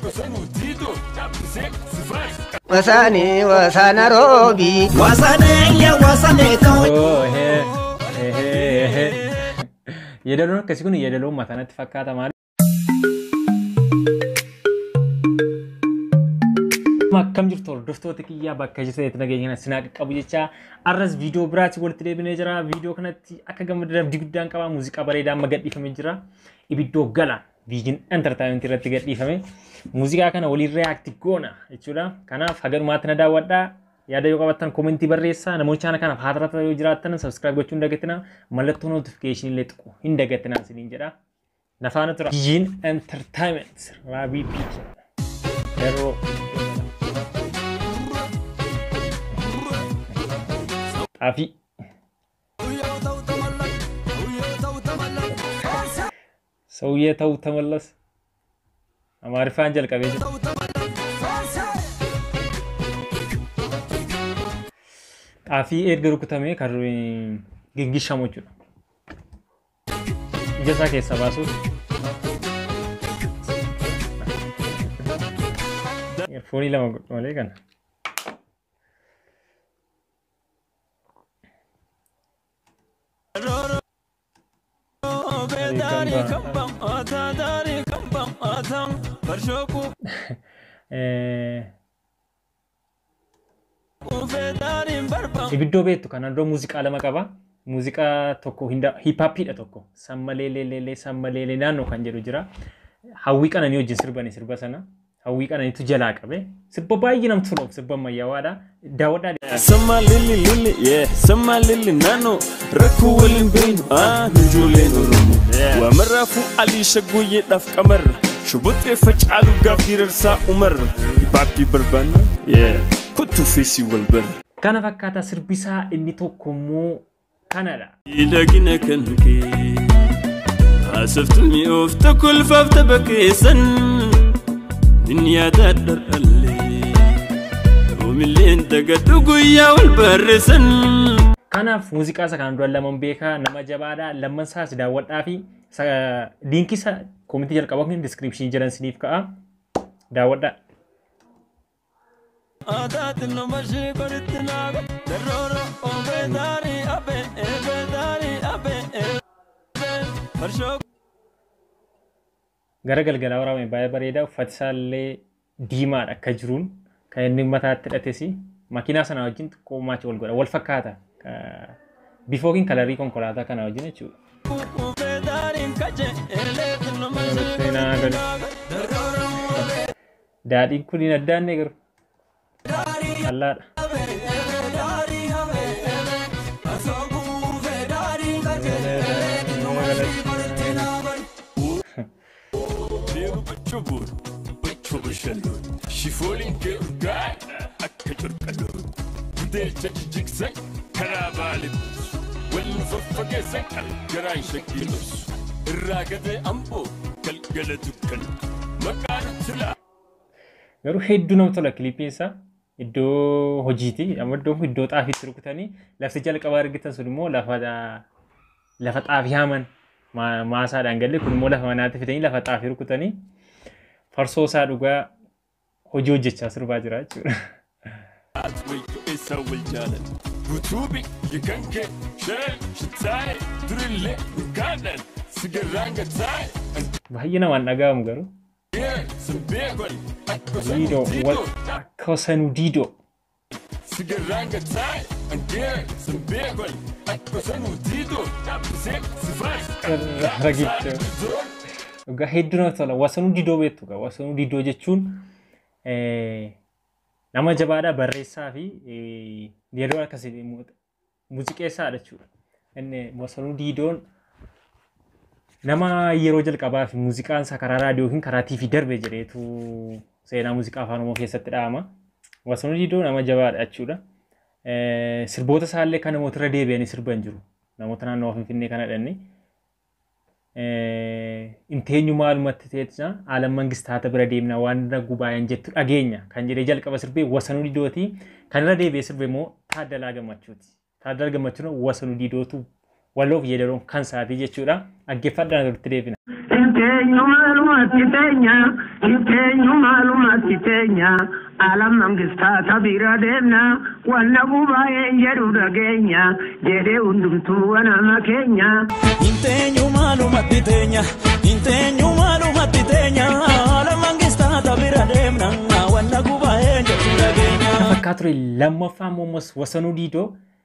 Wasaani wasaana roobii. Wasaneeyya wasaneetoo. Oh, ehee, ehee, ehee. Yeedaloon akkasii kun yeedaloo mataa natti fakkaata maali? Akkam jirtu hordoftoota kiyyaa bakka jirtanitti nageenya sinaa qaqqabu jecha arras viidiyoo biraatti walitti deebinee jira. Viidiyoo kanatti akka gammadan abdii guddaan qaba. Muuziqaa bareedaa amma gadhiifamee jira. Ibiddoo galaan viijin entertaayimenti irratti gadhiifame. Muuziqaa kana waliin reaakti goona jechuudha. Kanaaf hagalumaatti na daawwadhaa. Yaada yoo qabaattan koomentii barreessaa. Namoonni chaana kanaaf haadhata yoo jiraattan sabskiraayib gochuu hin dagatinaa. Mallattoo notifikashinii illee xiqqoo hin dagatinaa isiniin jedha. Nafaana tura. Viijin entertaayimenti raabii piicha. Yeroo xaafii. ሰውዬ ተው ተመለስ። አማሪፋን ጀልቀቤ ጣፊ ኤርገ ሩኩተሜ ከር ግንጊሻሞቹ ነው ጀሳ ኬሳ ባሱ ኤርፎኒ ለመጎጥ መሌ ከነ Ibiddoo beektu kanaan dura muuziqaa lama qaba. Muuziqaa tokko hiippaappiidha tokko. Sammaleeleelee sammaleelee naannoo kan jedhu jira. Hawwii qananii wajjin sirbanii sirba sana. Hawwii qananiitu jalaa qabe. Sirba baay'ee namatti tolu sirba ammayyawaadha. Daawwadhaa. Sama lili lili yeah sama lili nano rakkoo waliin beenu ah ijoolleen oromoo waamarraafuu alii shaggoyyeedhaaf qamarra shubuxxee facaalu gaaf dirarsaa umarra baabbii barbaanna yeah kottuu feesii wal barra. Kana fakkaata sirbisaa inni tokko immoo kanadha. Miidhagina kan kee haasoftu mi'oofta kolfaaf tapha keessan min yaada dhar'allee oomilleen dagadhu guyyaa wal barreessan. Kanaaf muuziqaa isa kanaan dura laman beekaa nama jabaadha. Lamman isaas daawwadhaa fi liinkii isa koomentii jalqabaa kun diskiripshinii jiran siniif ka'a. Daawwadhaa. Aadaatiin nama ishee qoritti naaga darroora oomee daarii abee eebee daarii abee eebee farshoo. Gara galgalaa waraabame baay'ee bareeda. Uffati isaallee diimaadha akka jiruun kan inni mataatti hidhates makiinaa sana wajjin xiqqoo maacha wal godha. Wal fakkaata. Bifa yookiin kalarii konkolaataa kana wajjin jechuudha. Uumee daariin kaje eeleetiin nama ishee qoritti naaga darroora oomee Daadhiin kun hin addaanne garuu. Allaadha. deemu bachoo boonu bachoo bashalloon shifooliin kee urgaa akka curqalloon gudeelcha jijjigsan karaa baale buusu waliin faffageessan garaan shakkii dhobsu irraa gatee amboo galgala dukkan maqaan tilaa. Garuu hedduu namatti tola kiliipiin isaa. Iddoo hojiiti. Amma iddoon kun iddoo xaafiitti rukutanii lafti jalqabaa argitan sun immoo lafa lafa xaafii haaman maasaadhaan galee kun immoo lafa manaatti fidanii lafa xaafii rukutanii farsoo isaa dhugaa hojii hojjechaa sirbaa jira jechuudha. Wayyo eessaa wal jaalan guutuubi yakan kee shee shitaaye durillee urgaadhaan sigarraan gataaye. Baay'ee namaan dhaga'amu garuu. Diidoo wal akka sanuu diidoo. Sigaranga tai, angere, sambegol, akka sanu dido, tapise, sifai. Ragicha. Dhugaa hedduu namatti tola. Wasanuu didoo beektu qaba. Wasanuu didoo jechuun nama jabaadhaa barreessaa fi yeroo akkasii muuziqeessaadha jechuudha. Inni wasanuu diidoon nama yeroo jalqabaa fi muuziqaan isaa karaa raadiyoo yookiin karaa tiivii darbe jedheetu seenaa muuziqaa afaan oromoo keessatti dhahama. Wasanuu diidoo nama jabaadha jechuudha. Sirboota isaallee kan namoota irra deebi'anii sirban jiru. Namoota naannoo Finfinnee kana dhanni. Inteenyu maalumatti teessina haalan mangistaata bira deemna waan irra gubaayan jettu dhageenya kan jedhee jalqaba sirbee wasanuu diidooti. Kan irra deebi'ee sirbe immoo Taaddalaa Gammachuuti. Taaddalaa Gammachuun wasanuu diidootu waloof yeedaloon kan saatii jechuudha. Dhaggeeffadhaan walitti deebina. Inteenyu maaluma maalumatti teenya inteenyu maalumatti teenya alam mangistaata bira deemna wanna gubaa'een jedhu dhageenya jedhee hundumtuu wanama keenya. Inteenyu maalumatti teenya inteenyu maalumatti teenya haala mangistaata bira deemna wanna gubaa'ee jedhu dhageenya. fakkaa ture lammaffaa ammas wasanuu diidoo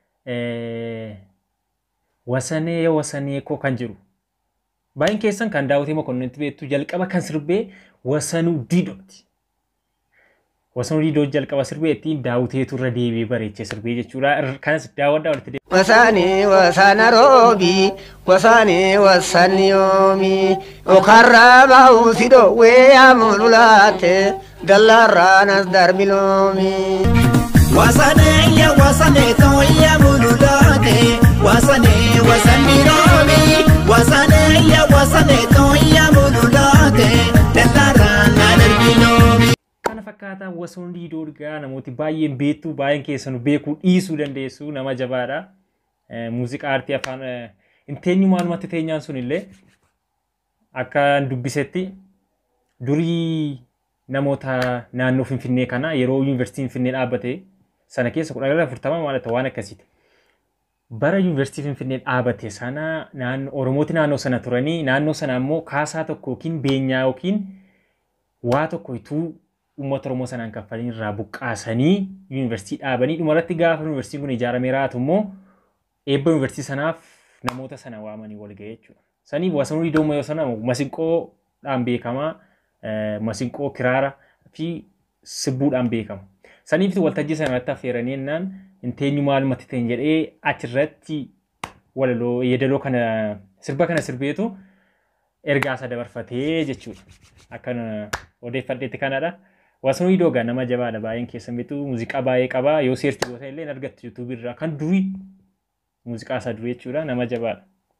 eh, wasanee wasanee koo kan jiru baay'een keessan kan daawwatee mokonnitti beektu jalqaba kan sirbee wasanuu diidooti. Wasanuu diidoo jalqaba sirbee ittiin daawwiteetu irra deebi'ee bareechee sirbee jechuudha. Ir- Kanas daawwadhaa walitti deebi'ee. wasani wasana robi wasani wasani yomi okarra bausi do we amululate dalaranas darbilomi Wasaneeyya wasane tooyya mululaate wasanee wasanni roobi wasaneeyya wasane tooyya mululaate dallaarraa na darbinoomi. Kana fakkaataa wasanuu diidoo dhugaa namooti baay'een beektu baay'een keessanuu beekuu dhiisuu dandeessu nama jabaadha. Eh, Muuziqaa aartii afaan eh, hin teenyu maalumatti teenyaan sun illee akka dubbisetti durii namoota naannoo Finfinnee kana yeroo yuunivarsiitiin Finfinnee dhaabbate sana keessa kudha gara afurtama maalata waan akkasiiti. Bara yuunivarsiitii Finfinnee dhaabbate sana naannoo Oromooti naannoo sana turanii naannoo sana immoo kaasaa tokko yookiin beenyaa yookiin waa tokko ituu uummata Oromoo sanaan kaffalanii irraa buqqaasanii yuunivarsiitii dhaabanii dhumarratti gaafa yuunivarsiitiin kun ijaaramee raatu immoo eebba yuunivarsiitii sanaaf namoota sana waamanii wal ga'e jechuudha. Saniif wasanuu diidoo yoo sana masinqoodhaan beekamaa eh, masinqoo kiraara fi sibbuudhaan beekama. Saniif waltajjii sana irratti affeeranii jennaan hin teenyu maalumatti ta'in jedhee achirratti walaloo yeedaloo kana sirba kana sirbeetu ergaa isa dabarfatee jechuudha. Akkan odeeffadheetti kanadha. Wasanuu diidoo gaa nama jabaadha baay'een keessan beektu muuziqaa baay'ee qaba yoo seerti goota illee hin argattu yuutuubii irraa kan durii muuziqaa isaa durii jechuudha nama jabaadha.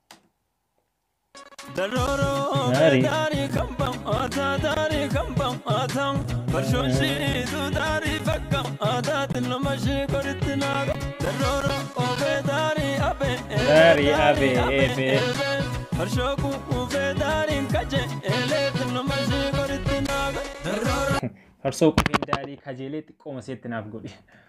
Daroro Dari. dari kambam ata dari kambam ata Barshoshi tu dari fakam ata tinamashi koritinaga Daroro obe dari abe Dari abe ebe. Barshoku ube dari kaje ele tinamashi koritinaga Daroro Farsoo qufeen daarii kajeelee xiqqooma seetti naaf godhi.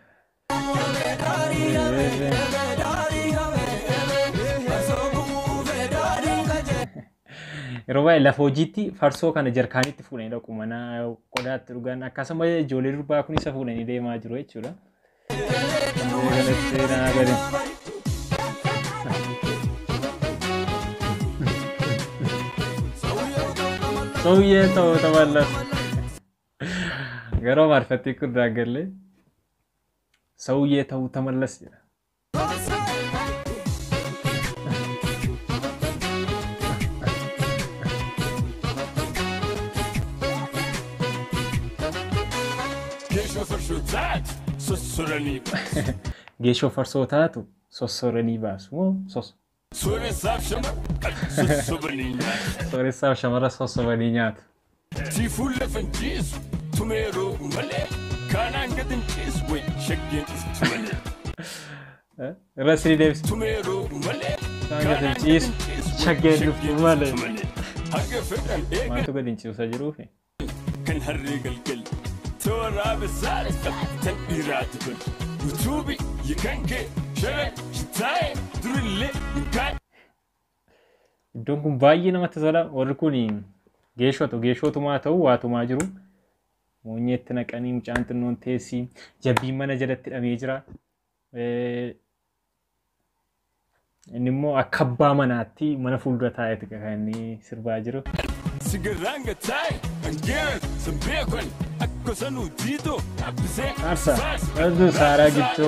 Yeroo baay'ee lafa hojiitti farsoo kana jarkaanitti fuudhanii dhaqu mana qodaatti dhugan akkasuma ijoollee durbaa kun isa fuudhanii deemaa jiru jechuudha. Kanatti naa gadi. Sauyyee ta'uu taballas. Garoo maarfattii kun daaggallee. Sauyyee ta'uu tamallas jedha. Kesho farsho taat Sossorani Geeshoo farsoo taatu sossoranii baasu moo sos Sore saaf shamar Sossobanii nyaata sooressaaf shamara sossobanii nyaatu. Tifulle fanchiisu tumeeroo malee kaanaan gatin ciisu way shaggeen istu malee Irra sirii deebisu. tumeeroo malee Isaan gatin ciisu shaggeen dhuftu malee. Hanga fedhan eega Maaltu gadi hin ciusa jiruufi? kan harree galgal tooraa besaale tan dhiiraati bal utuubi yikan kee sharan shitaa'e durillee hinkaan Iddoon kun baay'ee namatti tola. Warri kun geeshootu geeshootumaa ta'u waatumaa jiru. Moonyeetti naqanii mucaan xinnoon teessii jabbiin mana jalatti hidhamee jira. Eh, Inni immoo akka abbaa manaatti mana fuuldura taa'eeti kan inni sirbaa jiru. sigarraan gataa'e hangeeran san beekan akka sanuu diidoo dhabbisee Aarsa, wanti saaraa gidduu.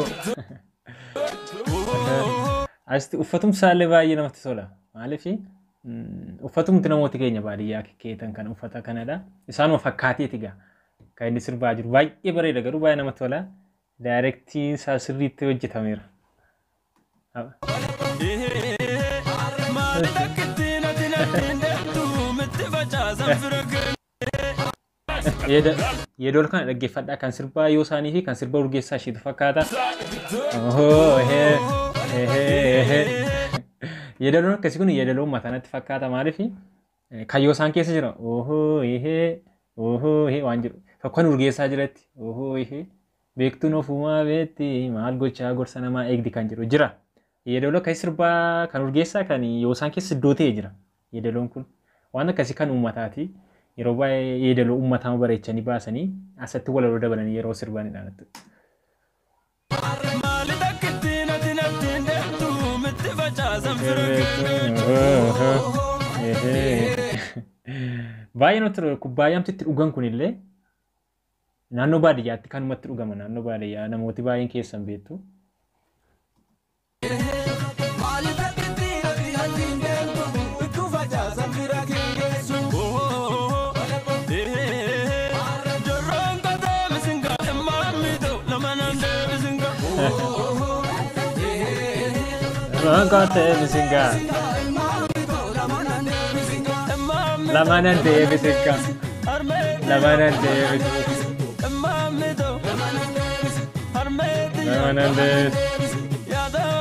Asitti uffatumsaallee baay'ee namatti tola. Maaliif uffatumti namooti keenya baadiyyaa keetan kan uffata kanadha. Isaanuma fakkaateeti gaa kan inni sirbaa jiru. Baay'ee bareeda garuu baay'ee namatti tola. Daayirektiin isaa sirriitti hojjetameera. maali dhakkittiin ati nadhiin deemtu mitti facaasan fira kee Yeedol kana dhaggeeffadhaa kan sirbaa yoo isaanii fi kan sirba urgeessaa isheetu fakkaata. Ohoo, ehee, ehee, ehee. Yeedaloon akkasii kun yeedaloon mataa natti fakkaata maaliif kayyoo isaan keessa jira ohoo ihee ohoo ihee waan jedhu tokko kan urgeessaa jiratti ohoo ihee beektuun ofumaa beetti maal gochaa gorsa namaa eegdi kan jedhu jira. Yeedaloo akkasii sirbaa kan urgeessaa kan yoo isaan keessa iddoo ta'e jira. Yeedaloon kun waan akkasii kan uummataati. Yeroo baay'ee yeedaloo uummataa bareechanii baasanii asatti walaloo dabalanii yeroo sirbanidha. Maali takkitti natti natti hin deemtu mitti facaasan fira Baay'ee nutti tola kubbaayyaamti itti dhugan kunillee naannoo baadiyyaatti kanumatti dhugama naannoo baadiyyaa namooti baay'een keessan beektu. Maali takkitti natti natti hin deemtu mitti facaasan fira keessu. Jorroon katee misinga dhimmaan miidhu lama nan deebisinga. Ronkotee bisingaa lamanan deebisinga lamanan deebisinga lamanan deebisinga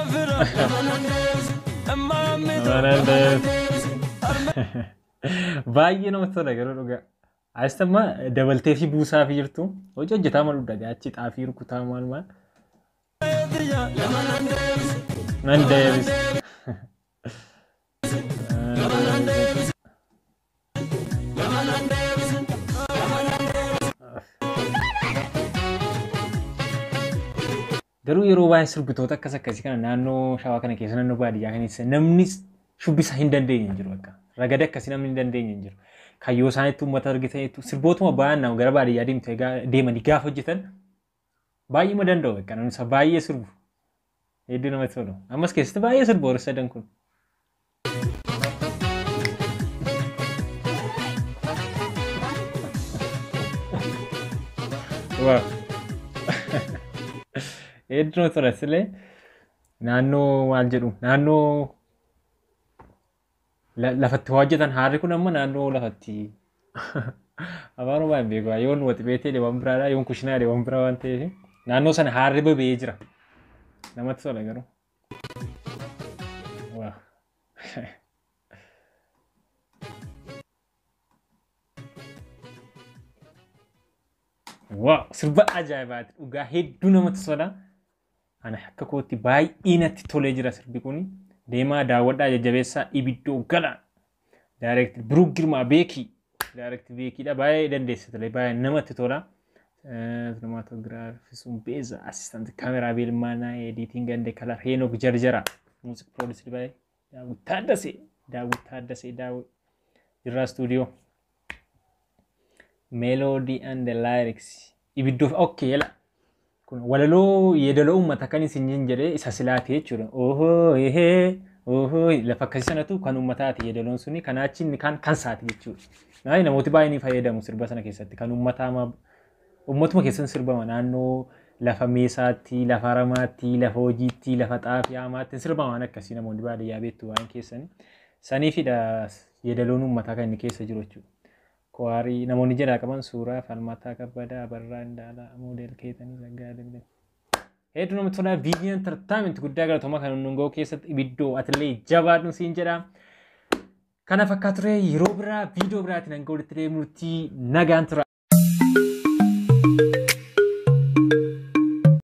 lamanan deebisinga baay'ee namatti tola garuu dhugaa. Asitti dabaltee fi buusaa fi jirtu hojii hojjetaa malu dhagaa achi xaafii rukutaa maal maal. Nan deebis. Garuu yeroo baay'ee sirbitoota akkas akkasii kana naannoo shawaa kana keessa naannoo baadiyyaa keessa namni shubbisa hin dandeenye hin jiru akka ragada akkasii namni hin dandeenye hin jiru. Kayyoo isaaniitti uummata argitaniitu sirbootuma baay'een nama gara baadiyyaa deemtee deemanii gaafa hojjetan baay'ee ma danda'u akka namni isa baay'ee sirbu. Hedduu namatti tolu. Ammas keessatti baay'ee sirbu warri sadan kun. Waa. Hedduu namatti tola silee naannoo maal jedhu naannoo lafatti hojjetan haarri kun amma naannoo lafatti afaan waan beeku yoon waxi beetee waan biraadha yoon kushinaa waan biraa waan ta'eef naannoo sana haarri boba'ee jira namatti tola garuu. Waaw sirba ajaa'ibaati dhugaa hedduu namatti tola. Ana akka kootti baay'ee natti tolee jira sirbi kuni. deemaa daawwadhaa jajjabeessaa ibiddoo gala daayirekti biruu girmaa beekii daayirekti beekiidha baay'ee dandeessitale baay'ee namatti tola. Cinematogiraafii sun beeza asistanti kaameraa beelmaanaa ediitiin gande kalar heenok jarjara muuziq piroodisii baay'ee daawwit taaddasee daawwit taaddasee daawwit jirraa stuudiyoo. Melody and the lyrics ibiddoo okkee yala kun walaloo yeedaloo uummata kan isin jedhee isa silaati jechuudha. Ohoo ehee ohoo lafa akkasii sanatu kan uummataati yeedaloon suni kan achi inni kan kan saati jechuudha. Naani namooti baay'ee ni fayyadamu sirba sana keessatti kan uummataa uummatuma keessatti sirbama naannoo lafa meesaatti, lafa ramaatti, lafa hojiitti, lafa xaafii haamaatti sirbama waan akkasii namoonni baadiyyaa beektu waan keessanii. Saniifidha yeedaloon uummataa kan inni keessa jiru jechuudha. Kwaarii namoonni jedhaa qaban suuraa falmataa kabbadaa barraa indaalaa moodel keetanii saggaadee. Hedduu namatti tolaa viidiyoon tartaamenti guddaa galatoomaa kan hundungoo keessatti ibiddoo atilee jabaadhu siin jedha. Kana fakkaatu ture yeroo biraa viidiyoo biraatiin hanga walitti deemnutti nagaan tura.